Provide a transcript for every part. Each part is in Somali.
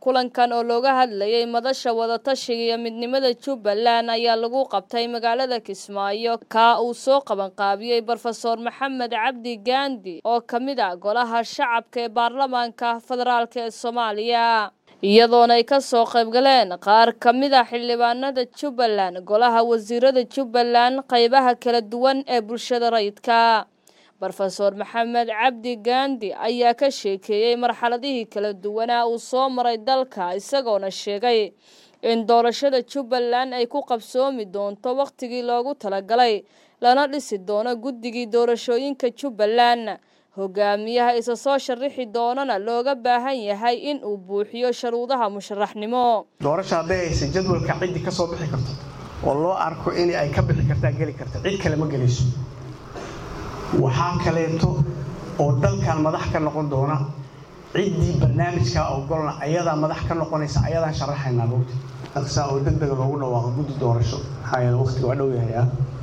kulankan oo looga hadlayay madasha wadatashiga iyo midnimada jubbaland ayaa lagu qabtay magaalada kismaayo kaa uu soo qabanqaabiyey brofeor maxamed cabdi gaandi oo ka mid a golaha shacabka ee baarlamaanka federaalk ee soomaaliya iyadoona ay ka soo qaybgaleen qaar ka mid a xildhibaanada jubbaland golaha wasiirada jubbaland qaybaha kala duwan ee bulshada rayidka brofeor maxamed cabdi gaandi ayaa ka sheekeeyey marxaladihii kala duwanaa uu soo maray dalka isagoona sheegay in doorashada jubbaland ay ku qabsoomi doonto wakhtigii loogu talagalay lana dhisi doono guddigii doorashooyinka jubbaland hogaamiyaha isa soo sharaxi doonana looga baahan yahay in uu buuxiyo sharuudaha musharaxnimo doorasha hadday haysa jadwalka ciddii ka soo bixi karto oo loo arko in ay ka bixi kartaa geli karta cid kale ma gelayso waxaa kaleeto oo dalkan madax ka noqon doona ciddii barnaamijkaa ogolna ayadaa madax ka noqonaysa ayadaan sharaxaynaa mogta aqsaa oo deg dega loogu dhawaaqo guddi doorasho maxaa yeele waqtiga waa dhow yahayaa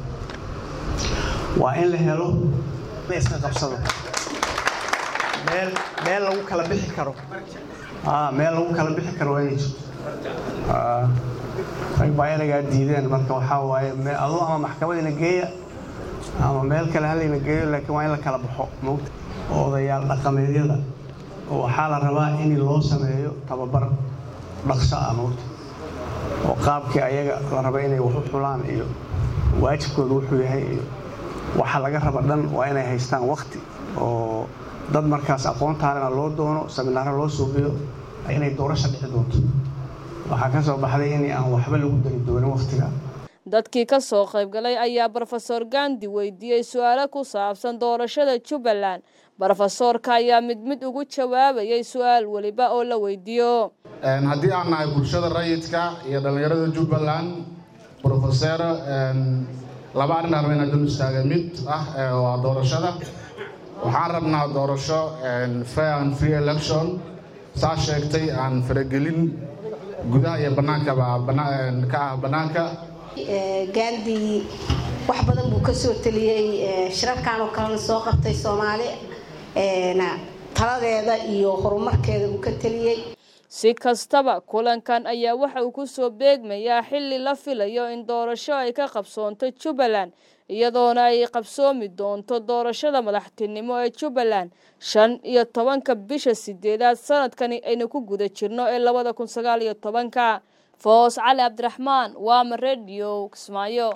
waa in la helo iska qabsado meel meel lagu kala bixi karo meel lagu kala bixi karo waa inay jirto rag baa eraygaa diideen marka waxaa waaye aduu ama maxkamadina geeya ama meel kale halayna geeyo laakiin waa in la kala baxo mogta odayaal dhaqameedyada waxaa la rabaa in loo sameeyo tababar dhaqso ah mogta oo qaabkii ayaga la raba inay wax u xulaan iyo waajibkooda wuxuu yahay iyo waxa laga raba dhan waa inay haystaan wakti oo dad markaas aqoontaalena loo doono saminaaro loo suubiyo inay doorasha dhici doonto waxaa ka soo baxday in aan waxba lagu dari doonin wakhtiga dadkii ka soo qaybgalay ayaa brofeor gandi weydiiyey su-aalo ku saabsan doorashada jubbaland brofesoorka ayaa mid mid ugu jawaabayay su-aal weliba oo la weydiiyo haddii aan nahay bulshada rayidka iyo dhallinyarada jubbaland brofeser laba arrin arba inaa dul istaagay mid ah waa doorashada waxaan rabnaa doorasho fair and free election saa sheegtay aan faragelin gudaha iyo bannaankaba ka ah bannaanka gaandi wax badan buu ka soo teliyey shirarkan oo kalena soo qabtay soomaali taladeeda iyo horumarkeeda uu ka teliyey si kastaba kulankan ayaa waxa uu ku soo beegmayaa xilli la filayo in doorasho ay ka qabsoonto jubbaland iyadoona ay qabsoomi doonto doorashada madaxtinimo ee jubbaland shan iyo tobanka bisha sideedaad sanadkani aynu ku guda jirno ee labada kun sagaal iyo tobanka foos cali cabdiraxmaan waama rediyo kismaayo